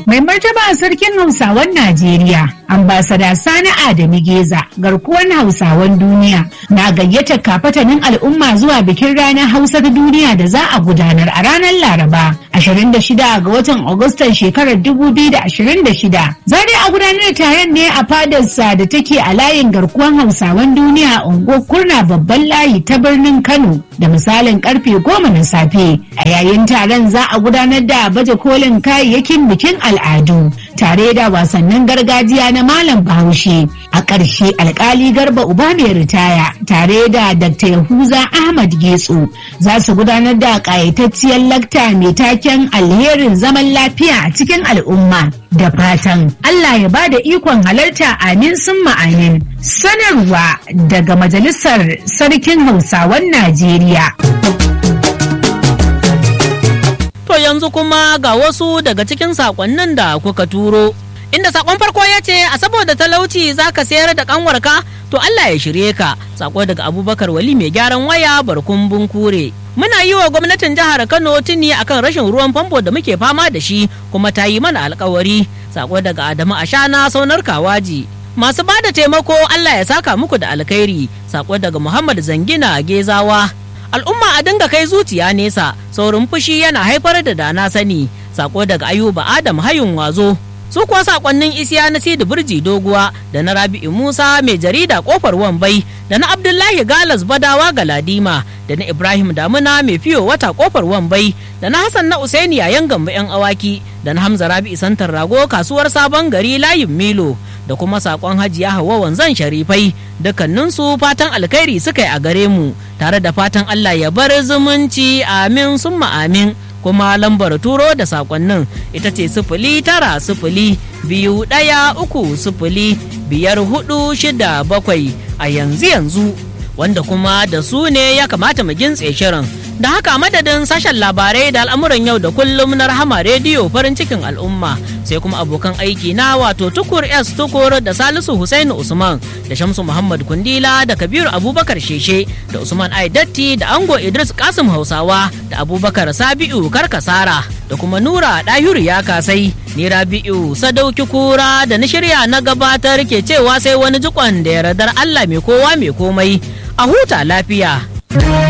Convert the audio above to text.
Mai martaba sarkin Hausawan Najeriya, ambasada Sani Adamu Geza, garkuwan Hausawan duniya, na gayyata kafatanin al'umma zuwa bikin ranar Hausa ta duniya da za a gudanar a ranar Laraba, 26 ga watan Agustan shekarar 2026. Za dai a gudanar da taron ne a fadarsa da take a layin garkuwan Hausawan duniya a unguwar Kurna babban layi ta birnin Kano da misalin karfe goma na safe. A yayin taron za a gudanar da baje kolin kayayyakin bikin al'adu tare da wasannin gargajiya na malam bahaushe a ƙarshe alkali garba uba mai ritaya tare da dr yahuza ahmad getso za su gudanar da ƙayatacciyar lakta mai taken alherin zaman lafiya a cikin al'umma da fatan allah ya ba da ikon halarta amin sun amin sanarwa daga majalisar sarkin hausawan najeriya To yanzu kuma ga wasu daga cikin sakonnin da kuka turo. Inda sakon farko ya ce a saboda talauci za ka sayar da kanwarka to Allah ya shirye ka. Sako daga Abubakar Wali mai gyaran waya barkun bunkure. Muna yi wa gwamnatin jihar Kano tuni akan rashin ruwan famfo da muke fama da shi kuma ta yi mana alkawari. Sako daga Adamu Ashana saunar Kawaji. Masu ba da taimako Allah ya saka muku da alkhairi. Sako daga Muhammad Zangina Gezawa. al'umma a dinga kai zuciya nesa saurin fushi yana haifar da dana sani sako daga ayuba adam hayun wazo su kuwa sakonnin isiya na sidi burji doguwa da na rabi'u musa mai jarida kofar wambai da na abdullahi galas badawa galadima da na ibrahim damuna mai fiyo wata kofar wambai da na hassan na usaini yayan gamba yan awaki da na hamza rabi'u santar rago kasuwar sabon gari layin milo da kuma sakon hajiya hawa wanzan sharifai dukkaninsu fatan alkhairi suka yi a gare mu tare da fatan allah ya bar zumunci amin summa amin kuma lambar turo da sakonnin ita ce sifili tara sifili biyu ɗaya uku sifili biyar hudu shida bakwai a yanzu yanzu wanda kuma da su ne ya kamata mu gintse shirin da haka madadin sashen labarai da al'amuran yau da kullum na rahama rediyo farin cikin al'umma sai kuma abokan aiki na wato tukur s tukur da salisu husainu usman da shamsu muhammad kundila da kabiru abubakar sheshe da usman aidatti da ango idris kasim hausawa da abubakar sabi'u karkasara da kuma nura ɗahiru ya kasai ni rabi'u sadauki kura da na shirya na gabatar ke cewa sai wani jikon da yardar allah mai kowa mai komai a huta lafiya.